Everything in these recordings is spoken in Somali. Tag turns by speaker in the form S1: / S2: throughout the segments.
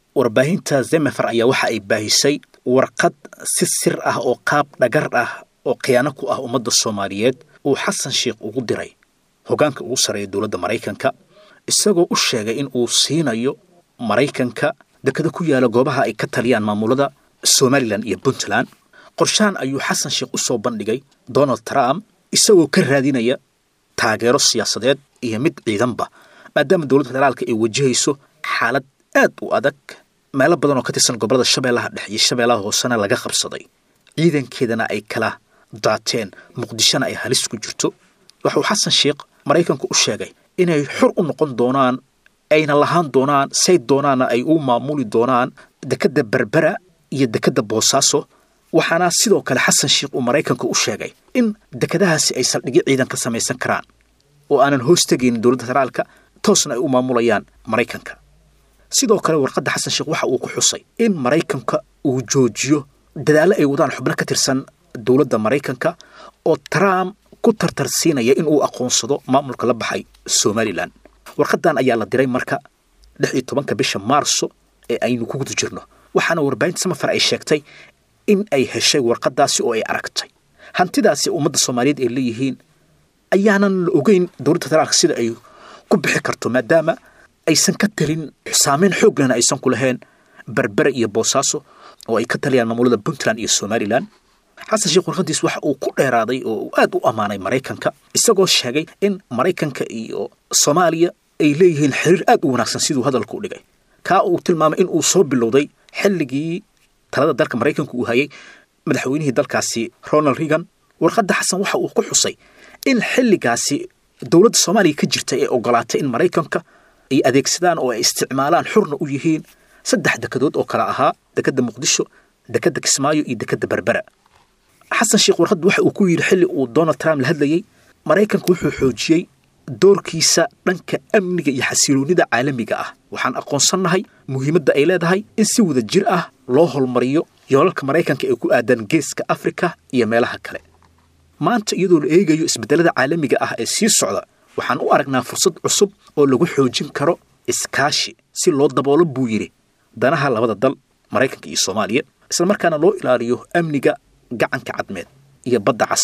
S1: warbaahinta zemefer ayaa waxa ay baahisay warqad si sir ah oo qaab dhagar ah oo khiyaano ku ah ummadda soomaaliyeed uu xasan sheikh ugu diray hoggaanka ugu sarreeya dowladda maraykanka isagoo u sheegay in uu siinayo maraykanka dekada ku yaala goobaha ay ka taliyaan maamulada somalilan iyo puntland qorshahan ayuu xasan sheikh u soo bandhigay donald trump isagoo ka raadinaya taageero siyaasadeed iyo mid ciidanba maadaama dowladda federaalka ay wajahayso xaalad aad u adag meelo badan oo ka tirsan gobolada shabeellaha dhex iyo shabeellaha hoosena laga qabsaday ciidankeedana ay kala daateen muqdishona ay halis ku jirto waxauu xasan sheikh maraykanku u sheegay inay xur u noqon doonaan ayna lahaan doonaan say doonaana ay u maamuli doonaan dekedda berbera iyo dekedda boosaaso waxaana sidoo kale xasan sheikh uu maraykanka u sheegay in dekedahaasi ay saldhigyo ciidan ka samaysan karaan oo aanan hoos tegaynin dowladda federaalka toosna ay u maamulayaan maraykanka sidoo kale warqadda xasan sheekh waxa uu ku xusay in maraykanka uu joojiyo dadaallo ay wadaan xubno ka tirsan dowladda maraykanka oo trump ku tartarsiinaya in uu aqoonsado maamulka la baxay somalilan warqadan ayaa la diray marka lix iyo tobanka bisha maarso ee aynu ku guda jirno waxaana warbaahinta samafar ay sheegtay in ay heshay warqadaasi oo ay aragtay hantidaasi ummadda soomaaliyeed ay leeyihiin ayaanan la ogeyn dowladda federaalka sida ay ku bixi karto maadaama aysan ka talin saameyn xooglena aysan ku lahayn berbere iyo boosaaso oo ay ka taliyaan maamulada puntland iyo somalilan xasan sheekh warqadiis waxa uu ku dheeraaday oo uu aad u ammaanay maraykanka isagoo sheegay in maraykanka iyo soomaaliya ay leeyihiin xiriir aad u wanaagsan siduu hadalka u dhigay kaa uu tilmaamay in uu soo bilowday xilligii talada dalka maraykanka uu hayay madaxweynihii dalkaasi ronald reagan warqadda xasan waxa uu ku xusay in xilligaasi dowladda soomaaliya ka jirta ee ogolaatay in maraykanka ay adeegsadaan oo ay isticmaalaan xurna u yihiin saddex dekedood oo kale ahaa dekedda muqdisho dekedda kismaayo iyo dekedda berbera xasan sheekh warqaddu waxa uu ku yidhi xilli uu donald trump la hadlayey maraykanku wuxuu xoojiyey doorkiisa dhanka amniga iyo xasiloonnida caalamiga ah waxaan aqoonsannahay muhiimadda ay leedahay in si wada jir ah loo holmariyo yoolalka maraykanka ee ku aadan geeska afrika iyo meelaha kale maanta iyadoo la eegayo isbeddellada caalamiga ah ee sii socda waxaan u aragnaa fursad cusub oo lagu xoojin karo iskaashi si loo daboolo buu yidhi danaha labada dal maraykanka iyo soomaaliya islamarkaana loo ilaaliyo amniga gacanka cadmeed iyo badda cas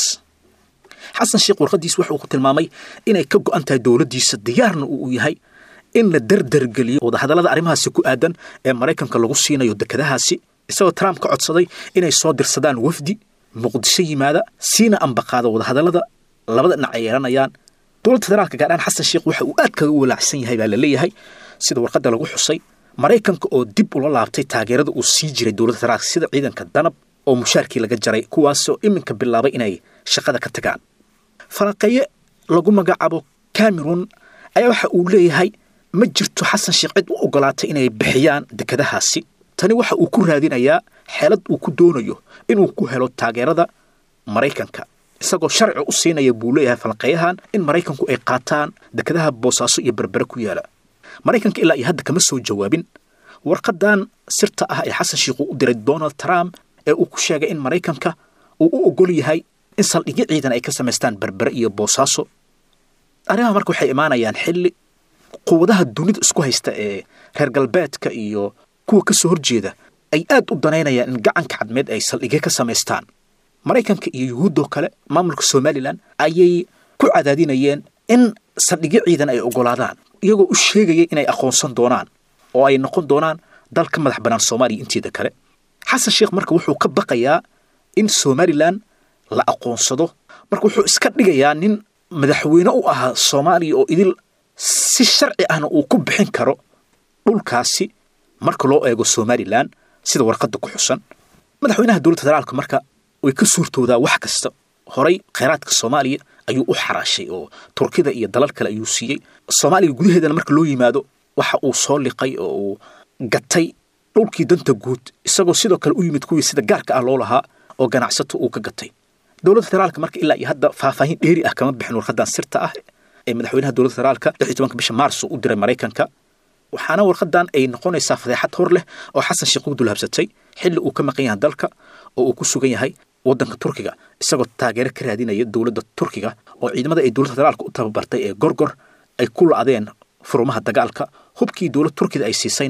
S1: xasan sheekh warqaddiis waxa uu ku tilmaamay inay ka go'an tahay dowladdiisa diyaarna uu yahay in la derdergeliyo wadahadallada arrimahaasi ku aadan ee maraykanka lagu siinayo dekedahaasi isagoo trump ka codsaday inay soo dirsadaan wafdi muqdisho yimaada siina ambaqaada wadahadallada labada dhinac ay yeelanayaan dowladda federaalka gaadhaan xasan sheekh waxa uu aad kaga walaacsan yahay baa la leeyahay sida warqadda lagu xusay maraykanka oo dib ula laabtay taageerada uu sii jiray dowladda federaalka sida ciidanka danab oo mushaarkii laga jaray kuwaasoo iminka bilaabay inay shaqada ka tagaan falanqeeye lagu magacaabo cameron ayaa waxa uu leeyahay ma jirto xasan sheekh cid u ogolaatay inay bixiyaan dekedahaasi tani waxa uu ku raadinayaa xeelad uu ku doonayo inuu ku helo taageerada maraykanka isagoo sharci u siinaya buu leeyahay falanqeeyahan in maraykanku ay qaataan dekedaha boosaaso iyo berbere ku yaala maraykanka ilaa iyo hadda kama soo jawaabin warqadan sirta ah ee xasan sheekh uu u diray donald trump ee uu ku sheegay in maraykanka uu u ogol yahay in saldhigyo ciidan ay ka samaystaan berbere iyo boosaaso arrimaha marka waxay imaanayaan xilli quwadaha dunida isku haysta ee reer galbeedka iyo kuwa ka soo horjeeda ay aad u danaynayaan in gacanka cadmeed ay saldhigyo ka samaystaan maraykanka iyo yuhuuddoo kale maamulka somalilan ayay ku cadaadinayeen in saldhigyo ciidan ay ogolaadaan iyagoo u sheegaya inay aqoonsan doonaan oo ay noqon doonaan dal ka madax bannaan soomaaliya inteeda kale xasan sheekh marka wuxuu ka baqayaa in somalilan la aqoonsado marka wuxuu iska dhigayaa nin madaxweyne u ahaa soomaaliya oo idil si sharci ahna uu ku bixin karo dhulkaasi marka loo eego somalilan sida warqadda ku xusan madaxweynaha dowladda federaalka marka way ka suurtoodaa wax kasta horay kheyraadka soomaaliya ayuu u xaraashay oo turkida iyo dalal kale ayuu siiyey soomaaliya gudaheedana marka loo yimaado waxa uu soo liqay oo uu gatay dhulkii danta guud isagoo sidoo kale u yimid kuwii sida gaarka ah loo lahaa oo ganacsato uu ka gatay dowladda federaalka marka ilaa iyo hadda faahfaahin dheeri ah kama bixin warqadan sirta ah ee madaxweynaha dowladda federaalka lix iyo tobanka bisha maarso u diray maraykanka waxaana warqadan ay noqonaysaa fadeexad hor leh oo xasan sheekh u dulhabsatay xilli uu ka maqan yahay dalka oo uu ku sugan yahay waddanka turkiga isagoo taageero ka raadinaya dowladda turkiga oo ciidamada ay dowladda federaalka u tababartay ee gorgor ay ku la-adeen furumaha dagaalka hubkii dowladda turkida ay siisayna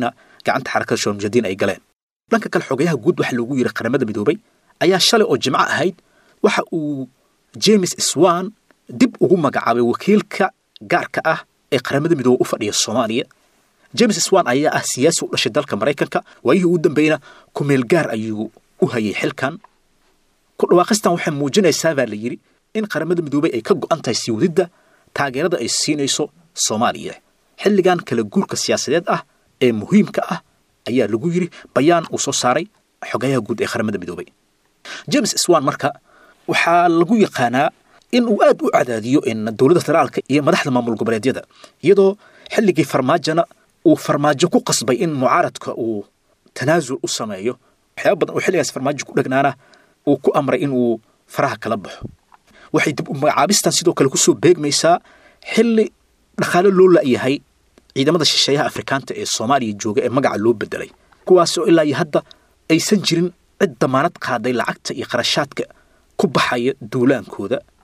S1: gacanta xarakada shawalmujadiin ay galeen dhanka kale xogayaha guud waxa loogu yidhi qaramada midoobay ayaa shalay oo jimco ahayd waxa uu james swan dib ugu magacaabay wakiilka gaarka ah ee qaramada midoobe u fadhiya soomaaliya james swan ayaa ah siyaasi u dhashay dalka maraykanka waayihii ugu dambeeyna kumeel gaar ayuu u hayay xilkan ku dhawaaqistan waxay muujinaysaa baa la yidhi in qaramada midoobey ay ka go'an tahay sii wadidda taageerada ay siinayso soomaaliya xilligan kala guurka siyaasadeed ah ee muhiimka ah ayaa lagu yidhi bayaan uu soo saaray xogayaha guud ee qaramada midoobey james swan marka waxaa lagu yaqaanaa in uu aad u cadaadiyo in dowladda federaalka iyo madaxda maamul goboleedyada iyadoo xilligii farmaajona uu farmaajo ku qasbay in mucaaradka uu tanaasul u sameeyo waxyaaba badan oo xilligaas farmaajo ku dhegnaana uu ku amray in uu faraha kala baxo waxay dib u magacaabistan sidoo kale kusoo beegmaysaa xilli dhaqaale loo la'yahay ciidamada shisheeyaha afrikaanta ee soomaaliya jooga ee magaca loo bedelay kuwaas oo ilaa iyo hadda aysan jirin cid damaanad qaaday lacagta iyo qarashaadka ku baxaya duulaankooda